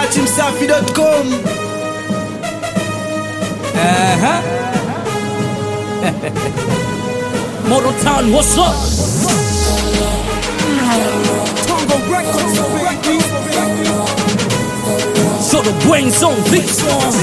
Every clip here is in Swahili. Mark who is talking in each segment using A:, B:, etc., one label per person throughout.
A: dachimsafi.com
B: Uh-huh. Motown, what's up? So the brains on this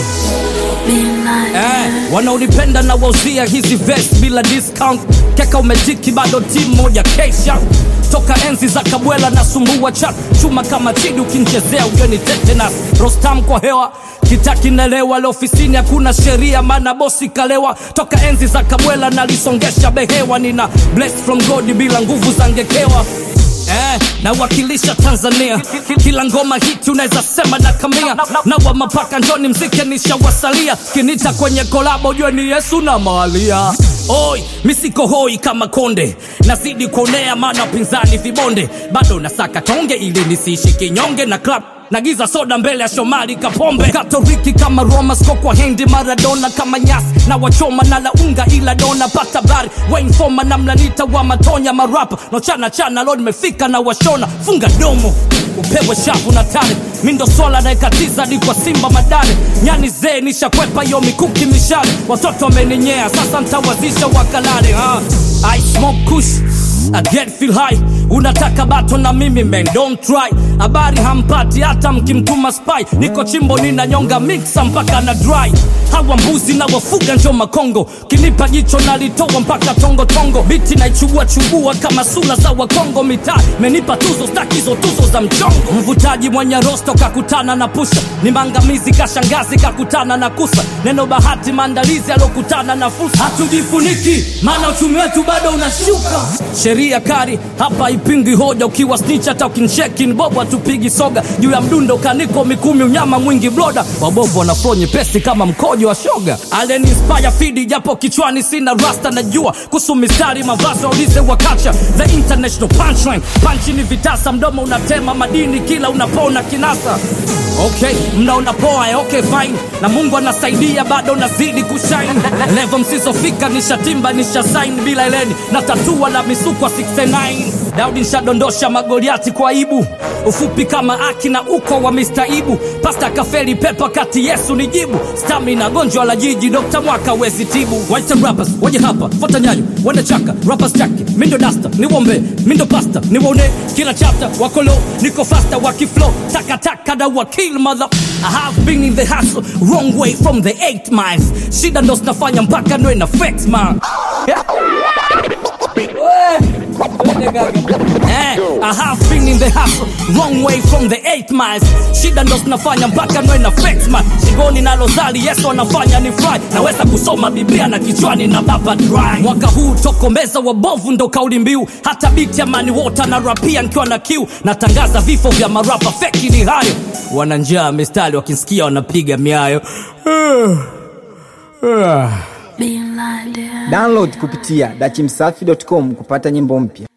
B: eh, wanaonipenda na wauzia hizi vest bila discount keka umetiki bado timu moja kesha toka enzi za kabwela na sumbua chat chuma kama chidi ukinchezea ujoni tetenas rostam kwa hewa kitakinelewa leo ofisini hakuna sheria maana bosi kalewa toka enzi za kabwela nalisongesha behewa nina bless from god bila nguvu za ngekewa Eh, nawakilisha tanzania kila ngoma hiti unaweza sema na kamia na wa mapaka njoni mzike nishawasalia kinita kwenye kolabo ujue ni yesu na malia oi misiko hoi kama konde nazidi kuonea maana pinzani vibonde bado nasaka tonge ili nisiishi kinyonge na club nagiza soda mbele ya shomari kapombe katoliki kama roma sko kwa hendi maradona kama nyasi na wachoma na launga ila dona pata bari wainfoma na mlanita wa matonya marapa nochana chana lo nimefika na washona funga domo upewe shavu na tare mindo swala naekatiza di kwa simba madare nyani zee nishakwepa yo mikuki mishale watoto wameninyea sasa ntawazisha wakalale ha. I smoke kush I get feel high unataka bato na mimi man don't try habari hampati hata mkimtuma spy niko chimbo ninanyonga mixa mpaka na dry hawa mbuzi na wafuga njo makongo kinipa jicho nalitoa mpaka tongo tongo biti naichubua chubua kama sula za wakongo mitaa menipa tuzo stakizo tuzo za mchongo mvutaji mwenye rosto kakutana na pusha ni mangamizi kashangazi kakutana na kusa neno bahati maandalizi aliokutana na fursa hatujifuniki maana uchumi wetu bado unashuka sheria kari hapa ipingi hoja ukiwa snitch hata ukincheki ni bobo hatupigi soga juu ya mdundo kaniko mikumi unyama mwingi bloda wabovu wanaflo nyepesi kama mkojo wa shoga alenispaya fidi japo kichwani sina rasta najua kuhusu mistari mavazi waulize wakacha the international punchline panchi ni vitasa mdomo unatema madini kila unapona kinasa okay mnaona poa eh, okay fine na mungu anasaidia bado nazidi kushine levo msizofika nishatimba nishasain bila eleni na tatua la misukwa 69 daudi nshadondosha magoliati kwa ibu ufupi kama aki na uko wa mistaibu pasta kafeli pepa kati yesu ni jibu stamina gonjwa la jiji dokta mwaka wezi tibu White rappers waje hapa fota nyayo wende chaka rappers chaki mindo dasta niwombe mindo pasta niwone kila chapter wakolo niko fasta wakiflow takataka da wakil mother I have been in the hustle wrong way from the 8 miles shida ndo zinafanya mpaka ndo ina flex man Eh, I have been in the hustle wrong way from the 8 miles shida ndo zinafanya mpaka nwe na flex man shingoni na lozali yesu anafanya ni fry naweza kusoma biblia na kichwani na baba dry mwaka huu tokomeza wabovu ndo kauli mbiu hata biti ya mani wota na rapia nikiwa na kiu natangaza vifo vya marapa feki ni hayo wana njaa mistari wakinsikia wanapiga miayo
C: Being blinded.
A: download kupitia dachimsafi.com kupata nyimbo mpya